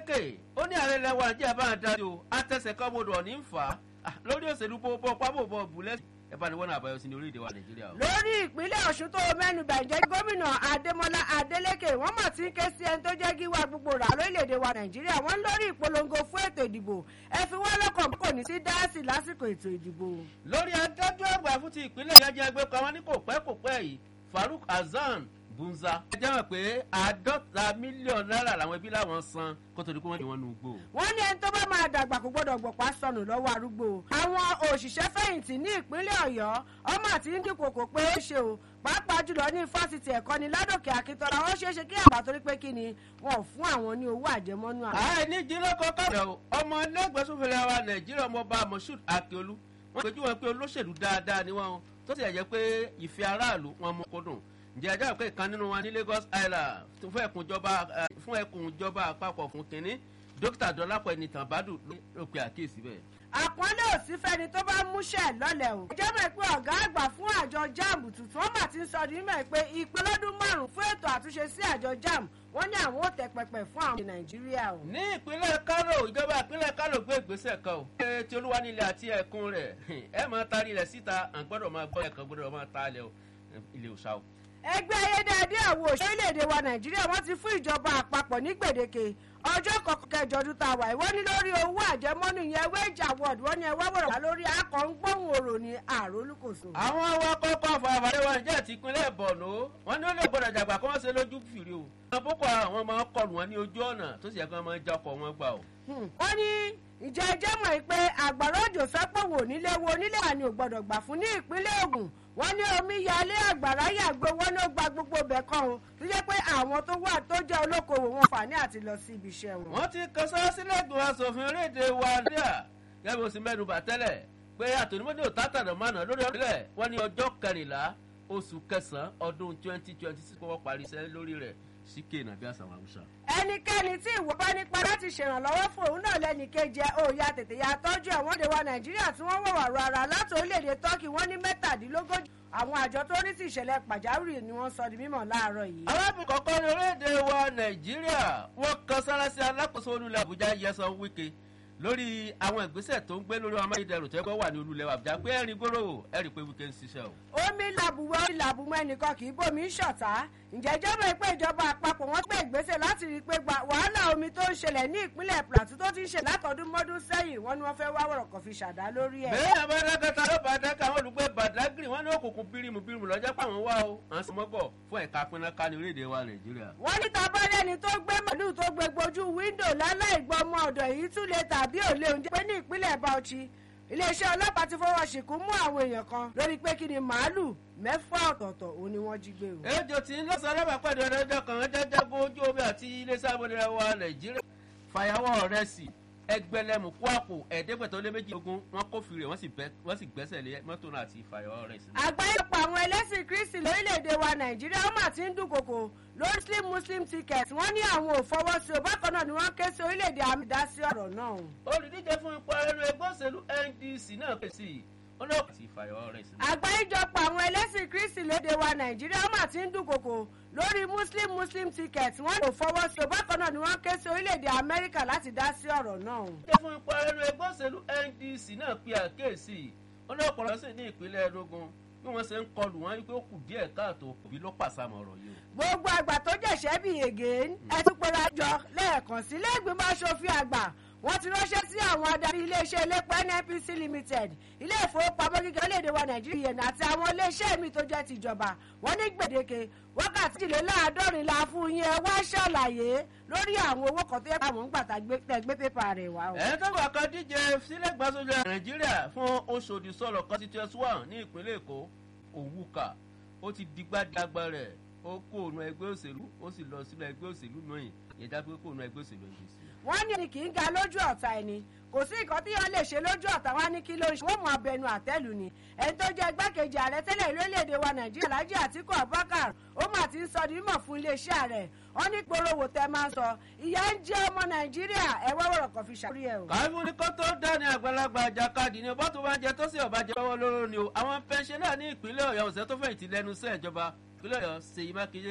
Adeleke ó ní ààrẹ ilẹ̀ wa Nàìjíríà bá ń dájú àtẹ̀sẹ̀ kan gbọdọ̀ ní fà á lórí òṣèlú pọ́pọ́ pábòbọ̀ bùlẹ̀ ẹ bá ní wọ́n náà àbáyọ sí ní orílẹ̀-èdè wa Nàìjíríà o. lórí ìpínlẹ̀ Ọ̀ṣun tó mẹ́nubà ìjẹ́ gómìnà Adémọ́lá Adélékè wọ́n mọ̀ tí ń ké sí ẹni tó jẹ́ gíwá gbogbo rà lórílẹ̀‐èdè wa Nàìjíríà wọ́n lórí ìpolongo fún ètò ìdìbò ẹ fi wọ́n lọ́kàn kò ní sí dáàsì lásìkò ètò ìdìbò. lórí adájọ́ àgbà fún ti ìpínlẹ̀ ìyájẹ́ ẹgbẹ́ kan wọn ní kò pẹ́ kò pẹ́ yìí Farouk Hasan Bunza. ẹ jẹ́ mọ̀ pé àádọ́ta mílíọ̀nù náírà làwọn ẹbí làwọn san kó tó di pé wọ́n ní wọn nù gbò. wọ́n ní ẹni tó bá máa dàgbà kò gbọ́dọ̀ gbọ̀pá sọnù lọ́wọ́ arúgbó. àwọn òṣìṣẹ́ fẹ̀yìntì ní ìpínlẹ̀ Ọ̀yọ́ ọmọ àti ndínkòkò pé ó ṣe o pàápàá jùlọ ní fásitì ẹ̀kọ́ ní Ládòkè Akíntọ́lá wọ́n ṣeé ṣe kí àgbà torí pé kí ni wọ́n fún àwọn ní owó àjẹmọ́nú àwọn. àìní jílọ́kọ̀ kọ̀ọ̀rọ̀ o ọmọ ẹlẹ́gbẹ̀sọ̀fẹ̀lẹ̀ wa Nàìjíríà ọmọọba Moshood Akíolú wọ́n pèjú wọn pé olóṣèlú dáadáa ni wọ́n tó sì yẹ pé ìfẹ́ aráàlú wọn mú kódùn ǹjẹ́ ẹjọ́ pé ìkan nínú wọn ní Lagos Island fún ẹkùn ìjọba àpapọ̀ fún kínní dókítà Dọlápọ̀ Ẹnìtàn Bádù ló pe àkíyèsí bẹ́ẹ̀. àpọ́nlé òsì fẹ́ni tó bá múṣẹ́ lọ́lẹ̀ o. ẹ jẹ́ mọ̀ pé ọ̀gá àgbà fún àjọ JAMB tuntun wọ́n mà ti ń sọ ní mọ̀ pé ìpè lọ́dún márùn-ún fún ètò àtúnṣe sí àjọ JAMB wọ́n ní àwọn ò tẹ pẹpẹ fún àwọn Nàìjíríà o. ní ìpínlẹ̀ Kano ìjọba ìpínlẹ̀ Kano gbé ìgbésẹ̀ kan o. ṣé ti olúwanilẹ̀ àti ẹ̀kún rẹ̀ ẹ máa taari rẹ̀ síta à ń gbọ́dọ̀ máa gbọ́ ẹ̀kan gbọ́dọ̀ máa ta ilé òṣà o ẹgbẹ́ ayédáadé àwọn òṣèré orílẹ̀-èdè wa nàìjíríà wọ́n ti fún ìjọba àpapọ̀ ní gbèdéke ọjọ́ kọkànjọ ọdún tá a wà wọ́n ní lórí owó àjẹmọ́nú yẹn wage award wọ́n ní ẹwà wọ̀rọ̀ wá lórí akọ̀ǹgbọ̀hún òrò ní àrólùkòso. àwọn awakọ̀ ọkọ̀ àfààfàdé wa níjẹ́ ti ìpínlẹ̀ Borno wọ́n ní ó lè gbọ́dọ̀ jàgbá kí wọ́n ṣe lójú fìrí o. àwọn boko àwọn máa ń kọlù wọn ní ojú ọ̀nà tó sì yẹ kí wọ́n máa ń já ọkọ̀ wọn gbà o. wọ́n ní ìjẹ́ ẹjẹ́ mọ̀ pé àgbàrá òjò fẹ́ pọ̀ wò nílé wo nílé wà ní ò gbọ́dọ̀ gbà fún ní ìpínlẹ̀ Ògùn wọ́n ní omi yalé àgbàrá yàgbé wọ́n ló gba gbogbo ibẹ̀ kan o tó jẹ́ pé àwọn tó wà tó jẹ́ olókoòwò wọn fà ní àti lọ sí ibi iṣẹ́ wọn. wọ́n ti kan sára sílẹ̀ ìgbìmọ̀ asòfin orílẹ̀-èdè wa nàìjíríà gẹ́gẹ́ bí o sì mẹ́nu bà tẹ́lẹ̀ pé àtònímọ́dé ò tátàdà mánà lórí ọ̀rẹ́lẹ̀ wọ́n ní ọjọ́ kẹrìnlá oṣù kẹsàn-án ọdún twenty twenty six kó wọ́n parí iṣẹ́ lórí rẹ̀ síkè nàbí àsàwọn àwùsà. ẹnikẹ́ni tí ìwọ bá nípa láti ṣèrànlọ́wọ́ fún òun náà lẹ́ni kejì òòyà tètè ya tọ́jú àwọn òde wa nàìjíríà tí wọ́n wọ̀wà ro ara láti orílẹ̀-èdè turkey wọ́n ní mẹ́tàdínlógójì àwọn àjọ tó ní sí ìṣẹ̀lẹ̀ pàjáwìrì ni wọ́n sọ di mímọ̀ láàárọ̀ yìí. arábìnrin kọ̀ọ̀kan ní orílẹ̀-èdè wa nàìjíríà wọ́n kan sára sí alákòóso olùlẹ̀ àbújá yẹsan wíkẹ́ lórí àwọn ìgbésẹ̀ tó ń gbé lórí amáyédẹrùn tó yẹ kó wà ní olùlẹ̀ àbújá pé ẹ̀rín gbòòrò ẹ̀rí pé wíkẹ́ ń ṣiṣẹ́ o. omi làbùwẹ̀ omi làbùmọ̀ ẹnìkan kì í bómi ń ṣọ̀tá ǹjẹ́ ìjọba ìpè ìjọba àpapọ̀ wọ́n gbé ìgbésẹ̀ láti rí i pé wàhálà omi tó ń ṣẹlẹ̀ ní ìpínlẹ̀ Plateau tó ti ń ṣe látọdún mọ́dún sẹ́yìn wọ́n ní wọ́n fẹ́ wá wọ̀rọ̀ kan fi ṣàdá lórí ẹ̀. bẹ́ẹ̀ abẹ́rẹ́kẹta ló bá dákà àwọn olùgbé Badagry wọ́n ní òkùnkùn bírímù bírímù lọ́jọ́ pàwọn wá o à ń sọmọ́gbọ̀ fún ẹ̀ka pinnaká ní orílẹ̀-èdè wa Nàìjíríà. wọ́n ní tabarẹ́ni tó gbé màlúù tó gbé gbojú wíńdò láláì gbọ́ ọmọ ọ̀dọ̀ èyí tún lè tàbí òlé oúnjẹ pé ní ìpínlẹ̀ Bauchi iléeṣẹ́ ọlọ́pàá ti fọwọ́ ṣìnkún mú àwọn èèyàn kan lórí pé kí ni màálù mẹ́fà ọ̀tọ̀ọ̀tọ̀ òun ni wọ́n jí gbé o. ejò tí ń lọ́sàn-án lọ́bàá pàdé ọ̀dọ́jọ́ kan jẹ́jẹ́gun ojú omi àti iléeṣẹ́ abọ́dẹ̀rẹ̀ wa Nàìjíríà fàyàwọ́ rẹ̀ sí ẹgbẹ̀lẹ́mù kó àpò ẹ̀ẹ́dẹ́gbẹ̀tọ́ lé méjì ogún wọn kó fìrè wọ́n sì gbẹ́sẹ̀ lé mọ́tò náà àti fàyàwọ́ rẹ̀ sí. àgbáyọ̀pọ̀ àwọn ẹlẹ́sìn Kristi lórílẹ̀‐èdè wa Nàìjíríà ó mà ti ń dúnkokò lórí Muslim Muslim ticket wọ́n ní àwọn ò fọwọ́ sí o bákan náà ni wọ́n ké sí orílẹ̀‐èdè àmì dá sí ọ̀rọ̀ náà. olùdíje fún ipò ẹnu ẹgbẹ́ òṣèlú NDC náà pèsè ọlọ́pàá ti fàyọ̀ rẹ̀ sí. àgbáríjọpọ̀ àwọn ẹlẹ́sìn Kristi lóde wa Nàìjíríà ó mà ti ń dúnkokò lórí Muslim Muslim ticket wọ́n lò fọwọ́ sí o bákan náà ni wọ́n ké sí orílẹ̀-èdè Amẹ́ríkà láti dá sí ọ̀rọ̀ náà. olùdíje fún ipò ẹnu ẹgbẹ́ òṣèlú NDC náà pe àkíyèsí ọlọ́pàá lọ sí ní ìpínlẹ̀ Enugu bí wọ́n ṣe ń kọlù wọn wípé ó kù díẹ̀ káàtó òbí ló pàṣàmọ̀ ọ̀rọ̀ yìí. gbogbo àgbà tó jẹ̀ṣẹ́ bí yege ẹ tún pera jọ lẹ́ẹ̀kan sí lẹ́gbẹ̀ẹ́ aṣòfin àgbà wọ́n ti ránṣẹ́ sí àwọn adarí iléeṣẹ́ elépo NNPC limited ilé ìfowópamọ́ gíga orílẹ̀-èdè wa nàìjíríà àti àwọn iléeṣẹ́ mi tó jẹ́ tìjọba wọ́n ní gbèdéke wákàtí ìléláàádọ́rin la fún yín ẹ wá ṣàlàyé lórí àwọn owó kan tó yẹ káwọn ń gbà tá gbé pépà rẹ̀ wá o. ẹ̀ tó gbà kan díje sílẹ̀ gbàsójú nàìjíríà fún Oṣòdì sọ̀rọ̀ constituency one ní ìpínlẹ̀ èkó òwúkà ó ti digbádàgbà rẹ̀ ó kó òun ẹgbẹ́ òṣèlú ó sì lọ sínú ẹgbẹ́ òṣèlú náà yẹn dábẹ́ kó òun ẹgbẹ́ òṣèlú ẹgbẹ́ òṣèlú wọ́n ní ẹni kì í ga lójú ọ̀tá ẹni kò sí nǹkan tí wọ́n lè ṣe lójú ọ̀tá wa ní kí ló ń ṣe wọ́n mú abẹnú àtẹ́lù ni ẹni tó jẹ́ igbákejì ààrẹ tẹ́lẹ̀ lórílẹ̀‐èdè wa nàìjíríà Alhaji Atiku Abubakar ó mà ti ń sọ di mímọ̀ fún iléeṣẹ́ rẹ̀ wọ́n ní gbòòrò tẹ́ máa ń sọ ìyà ń jẹ ọmọ nàìjíríà ẹ wọ́wọ́rọ̀ kan fi ṣàkórí ẹ̀ o. káfíń ní kó tó dání àgbàlagbà àjàkadì ni ọba tó bá jẹ tó sì ọba jẹ lọ́wọ́ lóró ni o àwọn pẹ́ńṣẹ́ náà ní ìpínlẹ̀ ọ̀yọ́ ọ̀sẹ̀ tó fẹ̀yìntì lẹ́nu iṣẹ́ ìjọba ìpínlẹ̀ ọ̀yọ́ Ṣèyí Mákindé